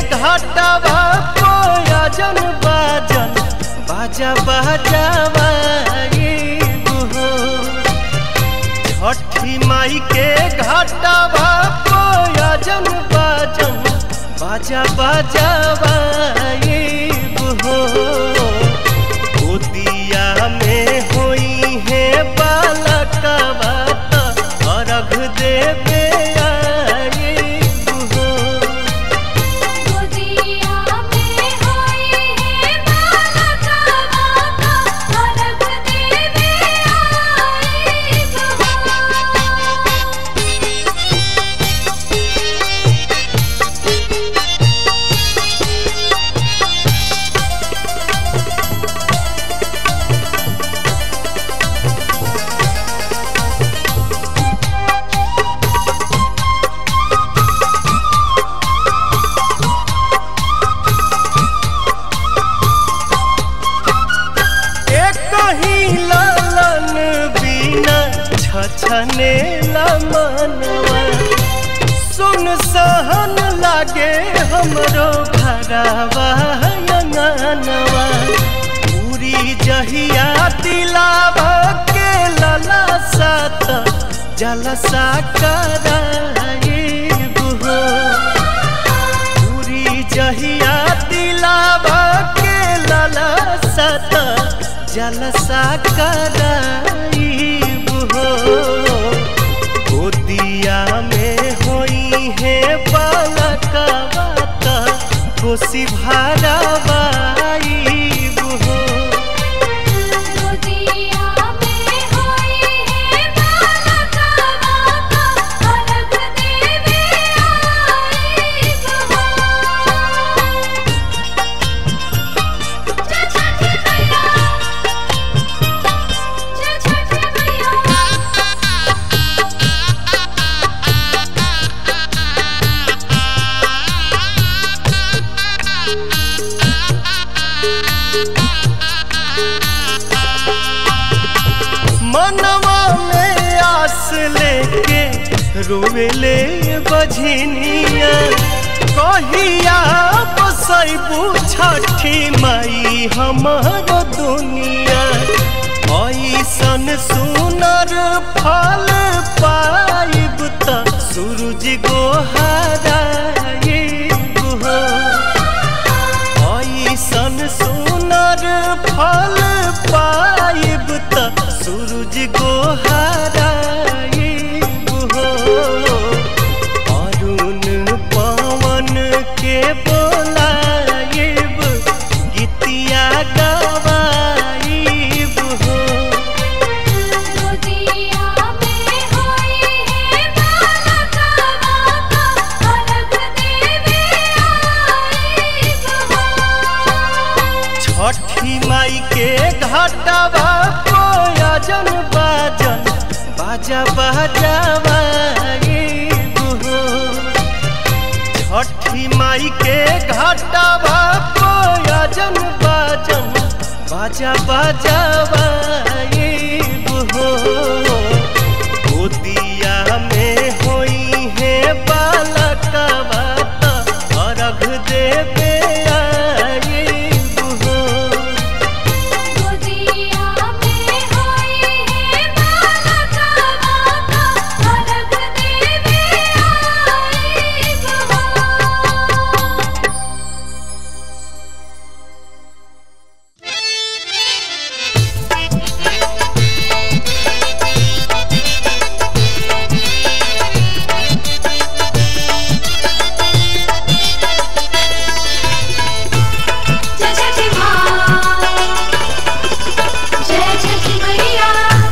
घाटवा कोयजन बाजन बाजा बाजावा हो छठी माई के घाटवा कोयजन बाजन बाजा बाजावा हो गोदिया में होई है बालकवा त अर्घ देवे आइब हो गोदिया में होई है बालका माता अर्घ देवे आइब एक ही लालन बिना छछने मनवा सुन सहन लागे हमरो घरवा अंगनवा पूरी जहिया दिलावा के लला सात जलसा कराइब हो पूरी जहिया दिलावा के लाला सत जलसा कराइब हो गोदिया में होई है बालकवा त कोसी भरवाइब हो गोदिया में होई है बालका माता अर्घ देवे आइब जय छठ मैया जय छठ मैया मनवा में आस लेके रोवेले बझनिया कहिया बसैबू छठी माई हमर दुनिया ऐसन सुनर फल पाइब त सूरज गोहराइब हो ऐसन सुनर फल पाइब त सूरज गोहराइब हो अरुण पवन के बोलाइब गीतिया गवाइब हो गोदिया में होई है बालका माता अर्घ देवे आइब छठी माई के घाटवा कोयजन बाजन बाजा बाजावा हो छठी माई के घाटवा कोयजन बाजन बाजा बाजावा हो गोदिया में होई है बालकवा त अर्घ देवे आइब हो गोदिया में होई है बालका माता अर्घ देवे आइब जय छठी माँ जय छठी मैया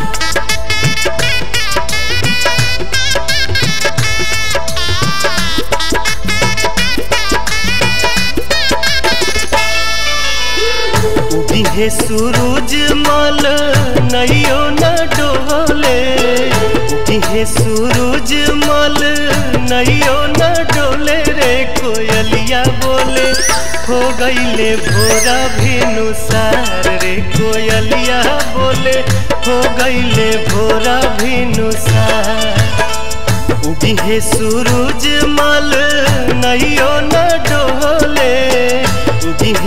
उगिहे सूरज मल नैयो न डोले उगिहे सूरज मल नैयो न डोले रे कोयलिया बोले हो गईले भोरा भिनुसार रे कोयलिया बोले हो गईले भोरा भिनुसार उगिहे सूरज मल नैयो न डोले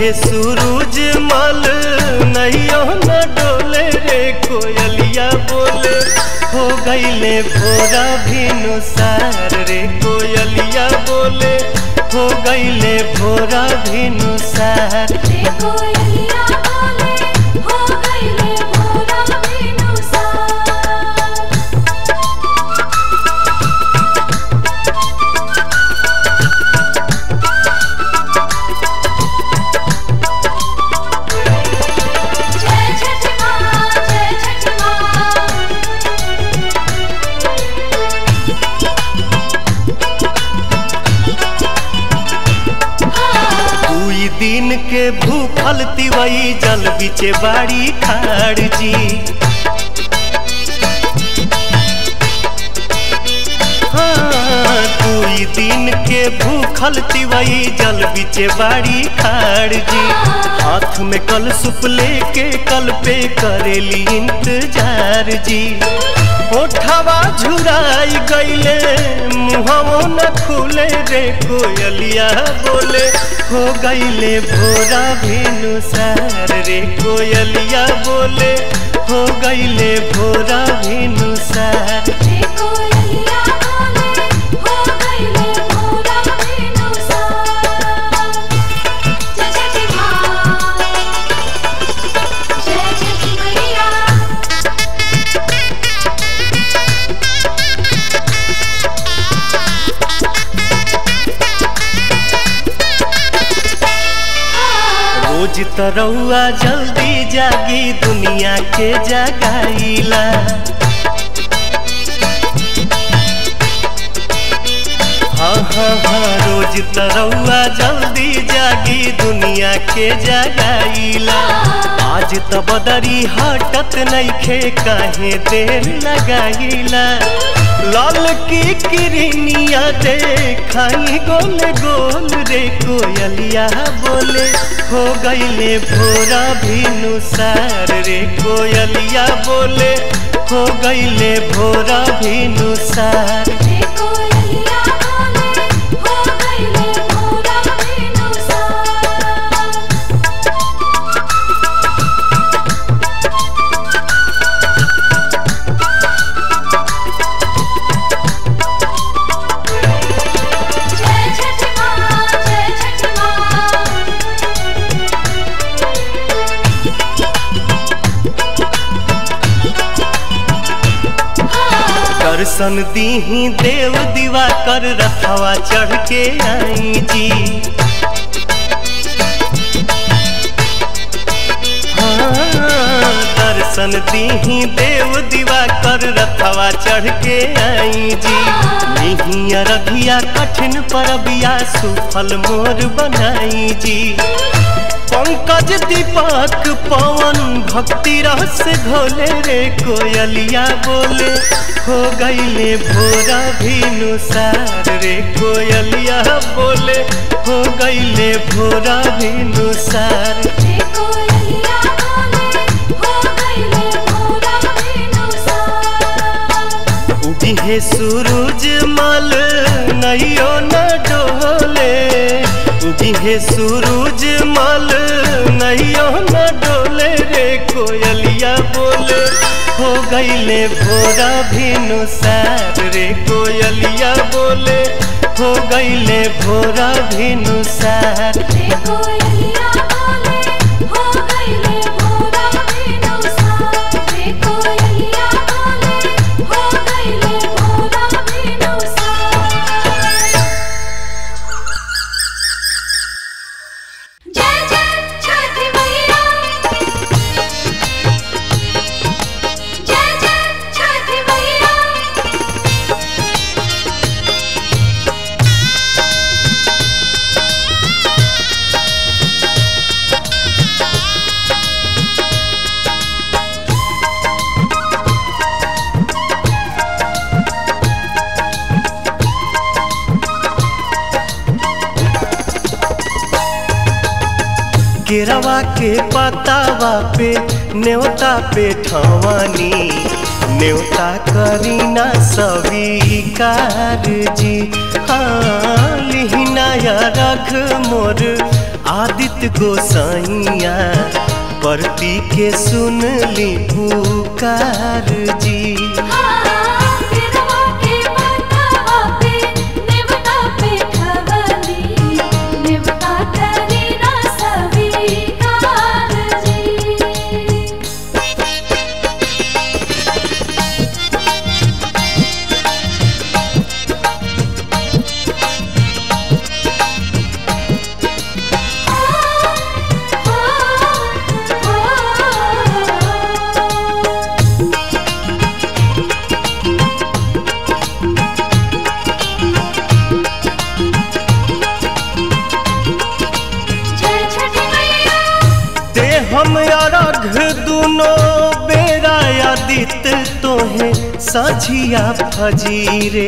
उगिहे सूरज मल नैयो न डोले रे कोयलिया बोले हो गईले भोरा भिनु सार रे कोयलिया बोले हो गईले भोरा भिनु सार रे कोयलिया बोले हो गईले भोरा बिनुसार जय छठ माँ जय छठ माँ दुई दिन के भूखल तिवई जल बिचे बाड़ी खाड़ जी हाँ, दुई दिन के भूखल तिवई जल बिचे बाड़ी खाड़ जी हाथ में कल सुप लेके कल पे करेली इंतजार जी ओठवा झुराई गईले मुहवो न खुले रे कोयलिया बोले हो गईले भोरा भेनु सार रे कोयलिया बोले हो गईले भोरा भेनु सार रे कोयलिया बोले हो गईले भोरा बिनुसार जय छठ माँ जय छठ मैया रोज तरौआ जल्दी जागी दुनिया के जगाईला हाँ हाँ हाँ रोज तरौआ जल्दी जागी दुनिया के जगाईला आज त बदरी हटत नइखे काहे देर लगाईला लाल की किरनिया देखाई गोल गोल रे कोयलिया बोले हो गईले भोरा भिनु सार रे कोयलिया बोले हो गईले भोरा भिनु सार रे कोयलिया बोले हो गईले भोरा बिनुसार जय छठ माँ जय छठ माँ दर्शन दीही देव दीवा कर रथवा चढ़ के आई जी हाँ, दर्शन दीही देव दीवा कर रथवा चढ़ के आई जी निहिया रघिया कठिन परबिया सुफल मोर बनाई जी पंकज दीपक पवन भक्ति रस घोले रे कोयलिया बोले हो गईले भोरा भिनु सार रे कोयलिया बोले हो गईले भोरा भिनु सार रे कोयलिया बोले हो गईले भोरा बिनुसार उगिहे सूरज मल नैयो न डोले उगिहे सूरज मल नैयो न डोले रे कोयलिया बोले हो गईले भोरा भिनु सार रे कोयलिया बोले हो गईले भोरा भिनु सार रे कोयलिया बोले हो गईले भोरा बिनुसार रे कोयलिया बोले हो गईले भोरा बिनुसार जय जय छठ मैया जय जय छठ मैया केरवा के पतावा पे न्योता पे ठवानी न्योता करीना स्वीकार जी हाँ लिहिना या रख मोर आदित्य गोसाइया परती के सुन ली पुकार जी केरवा के पतवा पे नेवता पे खवली नेवता करी ना स्वीकार जी जय छठी मैया ते हम अरघ दुनो बेरा आदित्य तोहे सझिया फजीरे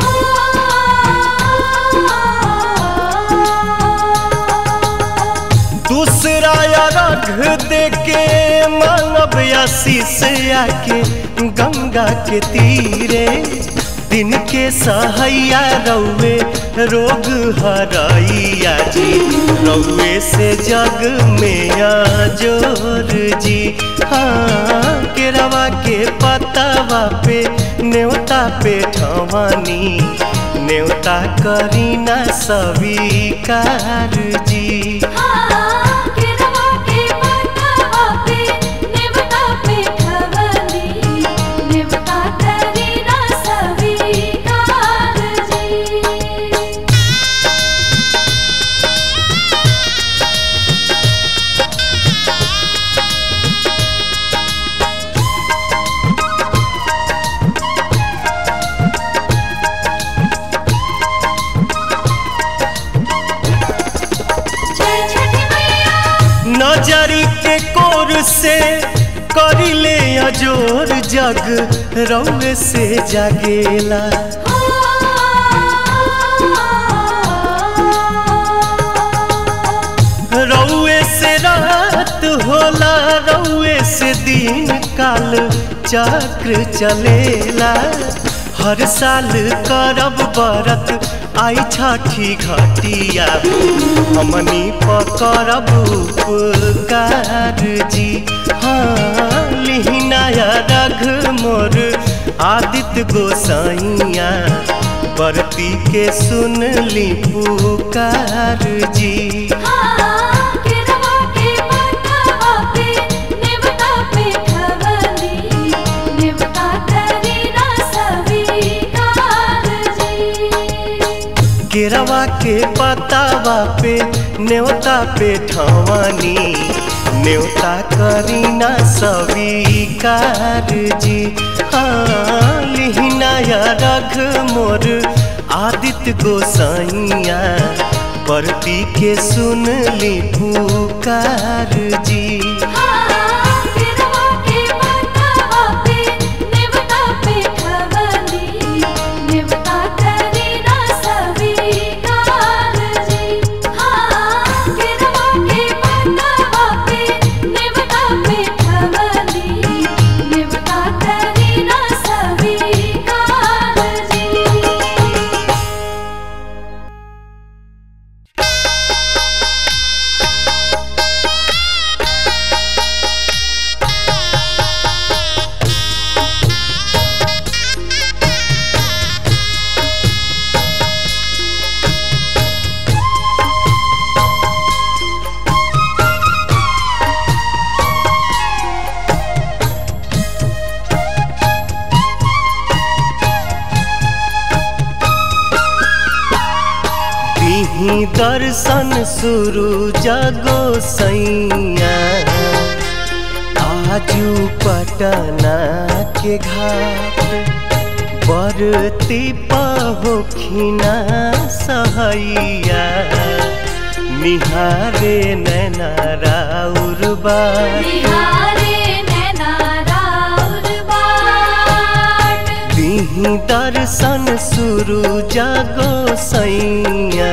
दूसरा अरघ देके मानव आशीष आके गंगा के तीरे दिन के सहैया रौवे रोग हरैया जी रौवे से जग में जोर जी हाँ केरवा के पतावा पे न्योता पे ठवानी न्योता करीना स्वीकार जी केरवा के पतवा पे नेवता पे खवली नेवता करी ना स्वीकार जी जय छठी मैया नजरी के कोर से करिले अजोर जग रौवे से जागेला रौवे से रात होला रौवे से दिन काल चक्र चलेला हर साल करब बरत आई छठी घटिया हमनी पकड़ब उपकार जी हाँ लिहिनाया रघ मोर आदित्य गोसाइया बरती के सुन ली पुकार जी केरवा के पतवा पे नेवता पे खवली नेवता करी ना स्वीकार जी केरवा के पतावा पे न्योता पे ठवानी न्योता करीना स्वीकार जी हाँ लिहिनाया रघ मोर आदित्य गोसाइया परती के सुन ली पुकार जी केरवा के पतवा पे नेवता पे खवली नेवता करी ना स्वीकार जी केरवा के पतवा पे नेवता पे खवली नेवता करी ना स्वीकार जी दिही दर्शन शुरू जगो सैया आजू पटना के घाट बरती पहोखिना सहैया निहारे नैना राउर बार बिहारे नैना राउर बाट दिही दर्शन शुरू जागो सैया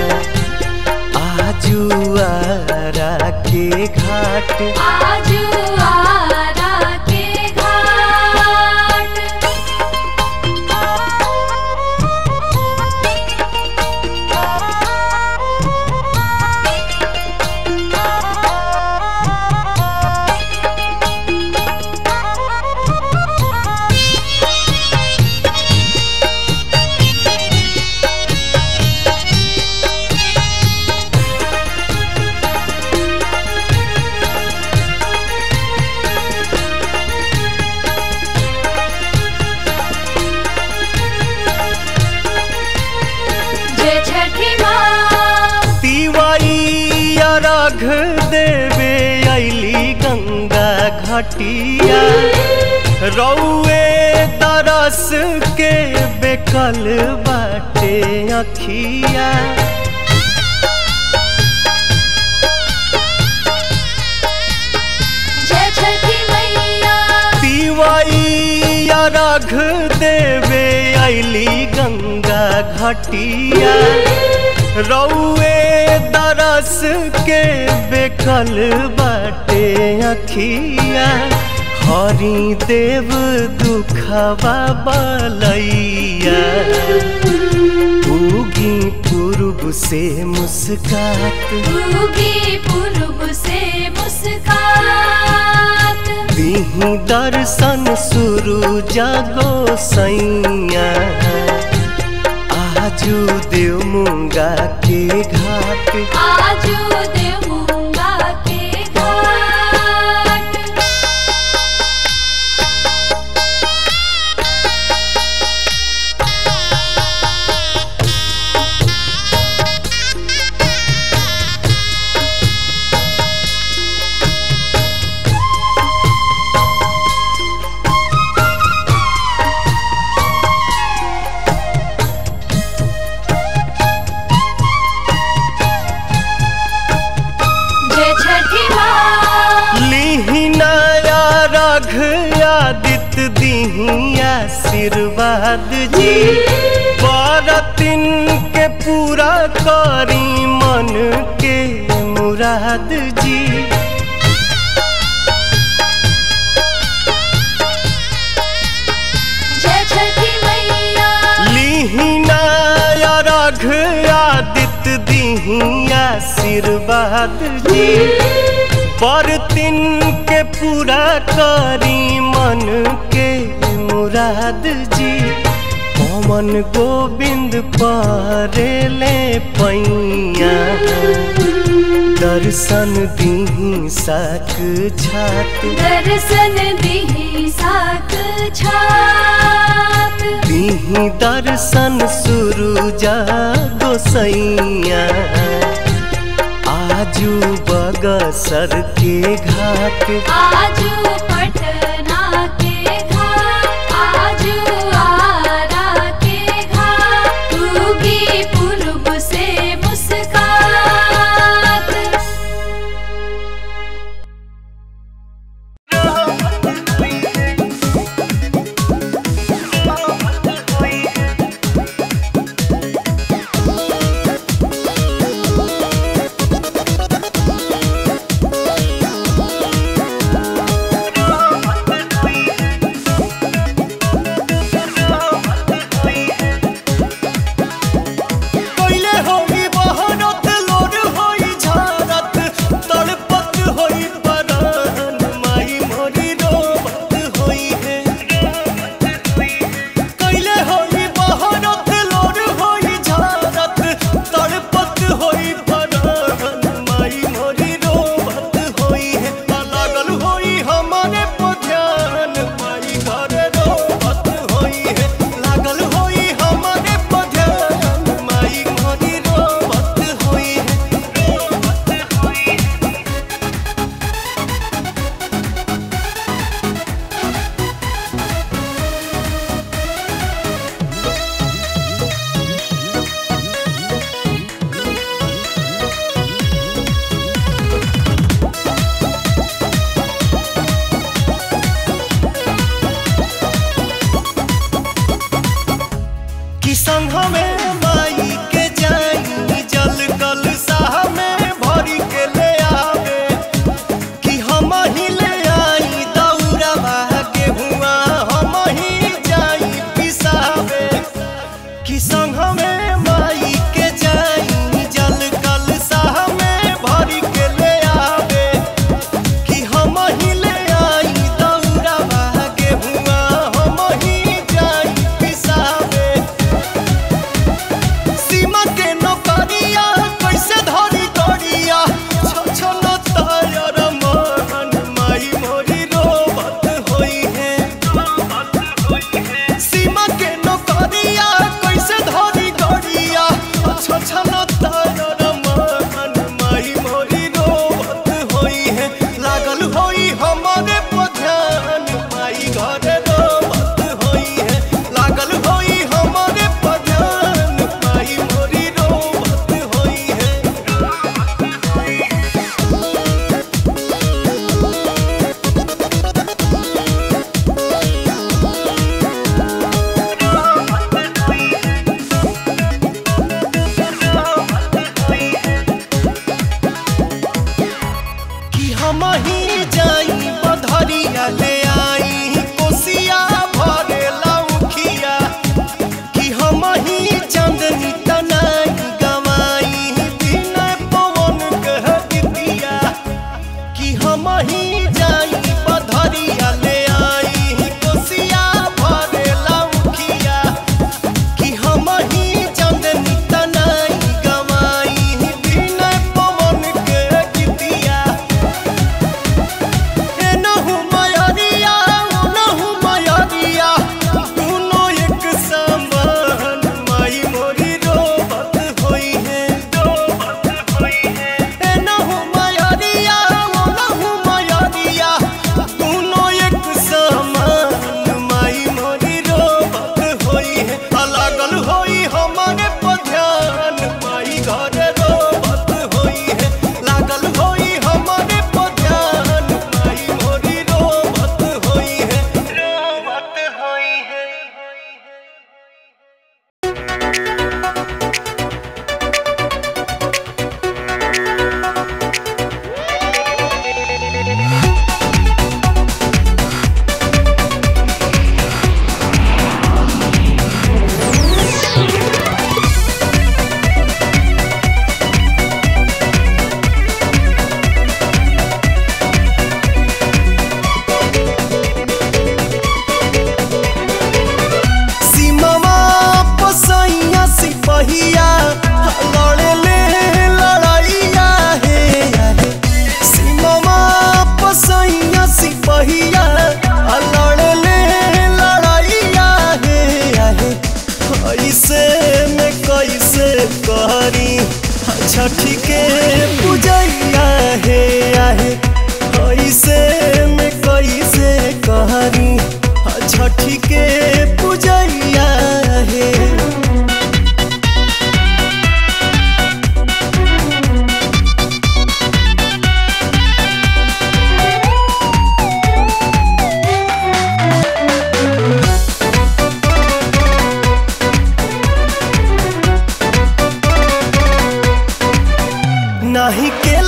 आजू आरा के घाट आजू आरा के घाट रघ देवे अली गंगा घटिया रौए तरस के बेकल बाटे अखिया जय छठी मैया पिवैया रघ देवे अली गंगा घटिया रौए दरस के बेकल बाटे अखिया हरि देव दुखवा बलैया उगी पूर्व से मुस्कात उगी पूर्व से मुस्कात दीही दर्शन शुरू जागो सैया आजू देव मुंगा के घाट आजू देवूंगा के घाट जय छठी माँ लीही नया रघ आदित्य दीही आशीर्वाद जी बरतिन के पूरा करी मन के मुराद जी जय छठी मैया लीहिना रघ आदित्य दीही आशीर्वाद जी बरतिन के पूरा करी मन के मुराद जी पवन गोविंद परेले पैया दर्शन दीही साक छात दर्शन दिही साक छात दीही दर्शन शुरू जागो सैया आजू बगसर के घाट आजू पटना के घाट आजू आरा के घाट उगी पूर्व से मुस्कात रे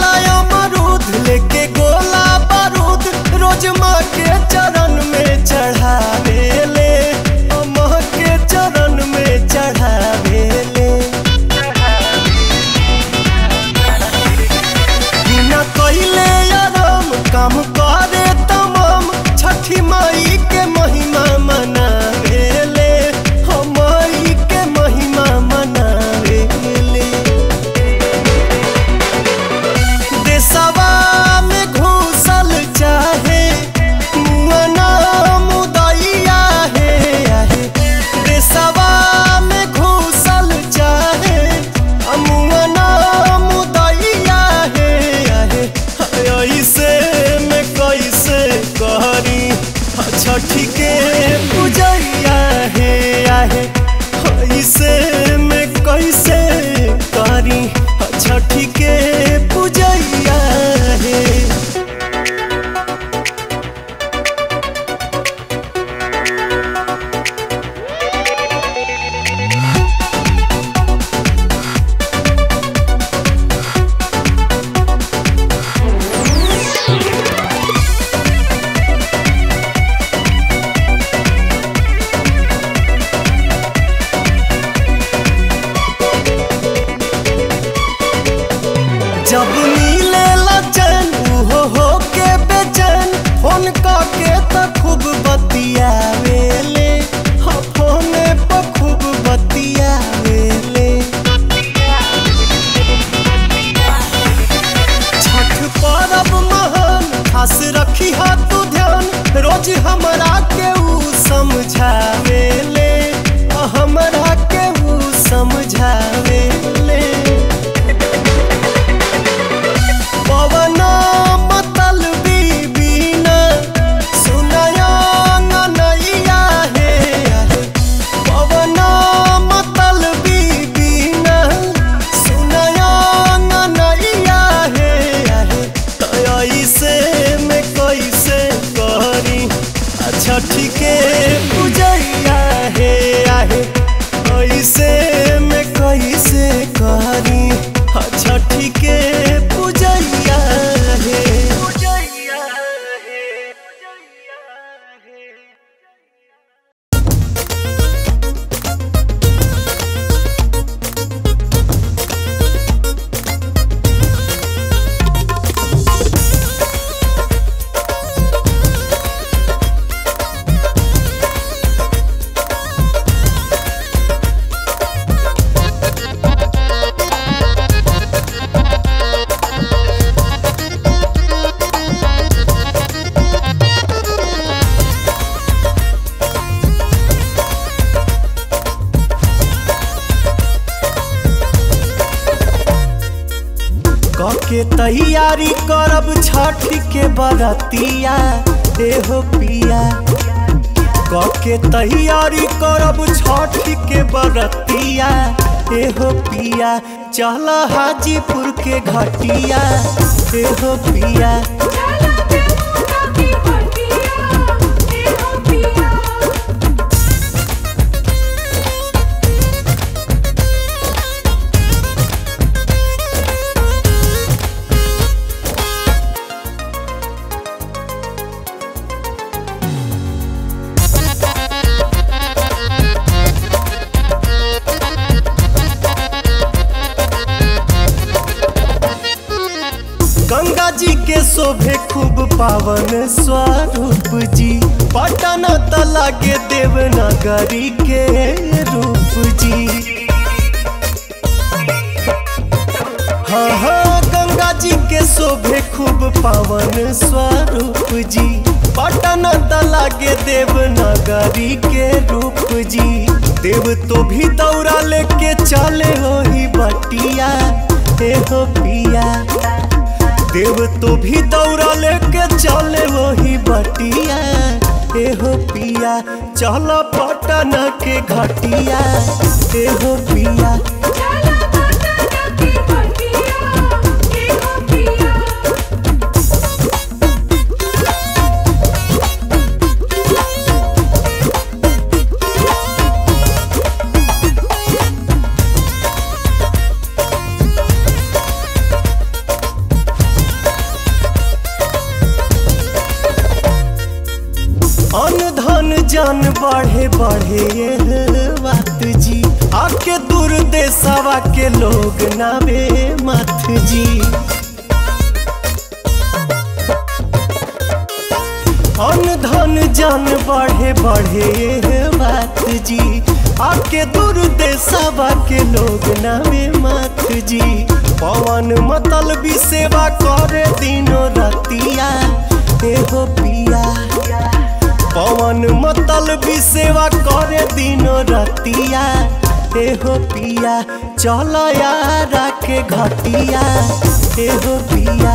केला अमरूद लेके गोला बारूद रोज माँ के चरण में चढ़ावे ले माँ के चरण में चढ़ावे ले बिना कइले आराम काम करे तमाम छठी माई के महिमा मनावे ले हम माई के महिमा मनावे ले देशवा में घूसल चाहे मुअना मुदैया हे आहे देशवा में घूसल चाहे मुअना मुदैया हे आहे ऐसे में कैसे करी छठी के पूजैया हे आहे ऐसे में कैसे करी छठी के पूजैया हे जब मिले लचन हो हो के बेचैन फोन के त खूब बतियावेले हाँ फोन पर खूब बतियावेले छठ पर्व महान खास रखी हा तू ध्यान रोज हमरा के ऊ समझावेले आ हमरा के ऊ समझावेले पवना मतल बीबीना सुनया नैया हे आहे। पवना मतल बीबीना सुनया नैया हे आहे। त ऐसे में कैसे करी छठी के पूजैया हे आहे ऐसे में कैसे करी छठी के पूजैया हे पूजैया हे पूजैया हे के तैयारी करब छठ के बरतिया एहो पिया के तैयारी करब छठ के बरतिया एहो पिया चल हाजीपुर के घटिया एहो पिया चला देवता की हटिया ए हो पिया गंगा जी के शोभे खूब पावन स्वरूप जी पटन तला के देवनागरी के रूप जी हाँ हाँ गंगा जी के शोभे खूब पावन स्वरूप जी पटन तला के देवनागरी के रूप जी देव तो भी दौड़ा लेके चले हो ही बटिया हे हो पिया देव तो भी दौड़ा लेके चले वही बटिया एहो पिया चल पटन के घटिया एहो पिया चला देवता की हटिया ए हो पिया जान बढ़े बढ़े ये बात जी आके दूर देशवा के लोग नावे मत जी अन धन जान बढ़े बढ़े ये बात जी आके दूर देशवा के लोग नावे मत जी पवन मतल भी सेवा करे दिनो रतिया एहो पिया पवन मतल भी सेवा करे दिनो रतिया एहो पिया चल यारा के घटिया एहो पिया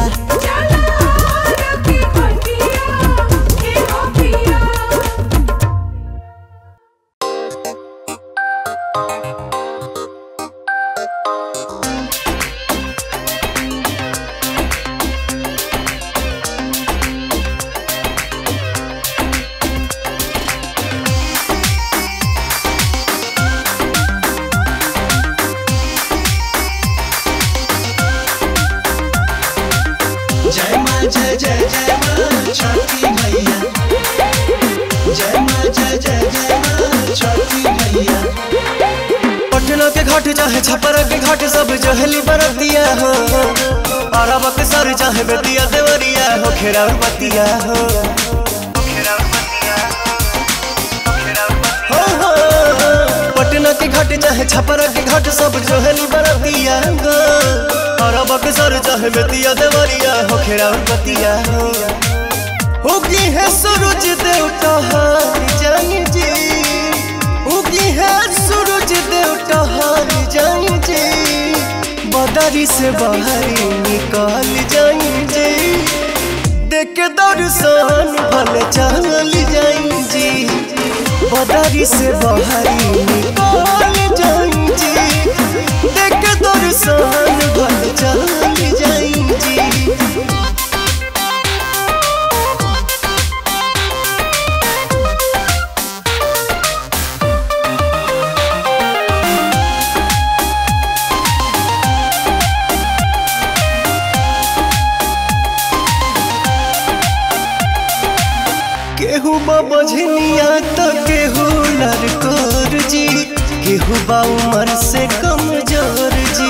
जय माँ जय जय जय माँ छठी मैया जय माँ जय जय जय माँ छठी मैया पटना के घाट चाहे छपरा के घाट सब जहली बरतिया हो अरब के सर चाहे बेतिया देवरिया हो खेरा बतिया हो हो, हो, पटना के घाट चाहे छपरा के घाट सब जहली बरतिया हो अरब के सर चाहे बेतिया देवरिया हो खेरा बतिया हो होगी है सूरज देवता हार जाई जी उगी है सूरज देवता हार जाई जी बदरी से बाहरी निकाल जाई जी देख के दर्शन भल चल जाई जी बदरी से बाहरी निकाल जाई जी देख के दर्शन भल चल जाई जी केहू बा बझनिया तो केहू लड़कोर जी केहू बा उम्र से कमजोर जी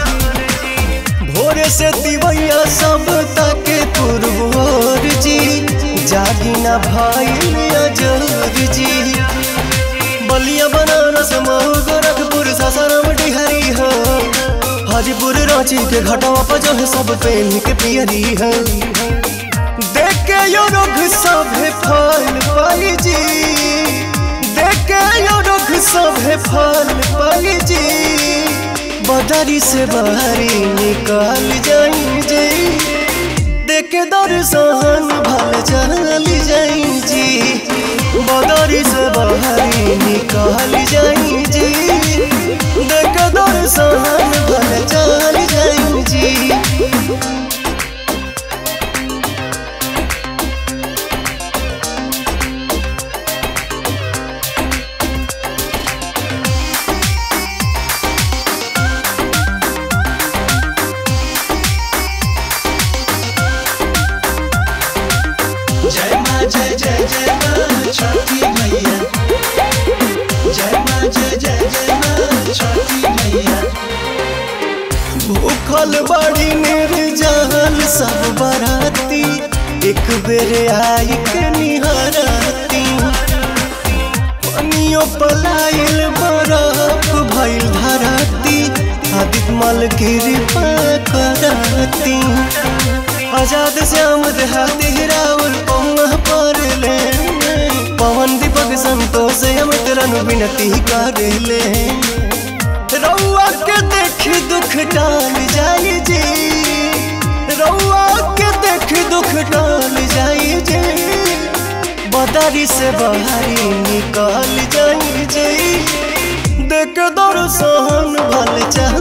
भोरे से दिवैया सब ताके पुरबोर जी जागी ना भाई अजोर जी बलिया बनारस मऊ गोरखपुर सासाराम डिहरी हो हाजीपुर रांची के घाटवा पर जो है सब पहन के पियरी है देखे यो रुख सभे फल पाई जी देखे यो रुख सभे फल पाई जी बदरी से बाहरी निकाल जाई जी देखे दर्शन भल चल जाई जी बदरी से बाहरी निकाल जाई जी देखे दर्शन भल चल जाई जी जय माँ जय जय जय माँ छठी मैया जय माँ जय जय जय माँ छठी मैया भूखल बड़ी निर्जल सब बराती एक बेर आई के निहराती पनियो पलाइल बरफ भइल धराती आदित मल कृपा कराती आजाद श्याम देहाती राहुल पौना पर ले पवन दीपक संतोष अमित रनु विनती कर ले रउआ के देख दुख टाल जाई जी रउआ के देख दुख टाल जाई जी बदरी से बाहरी निकाल जाई जी देख दर्शन भल चाह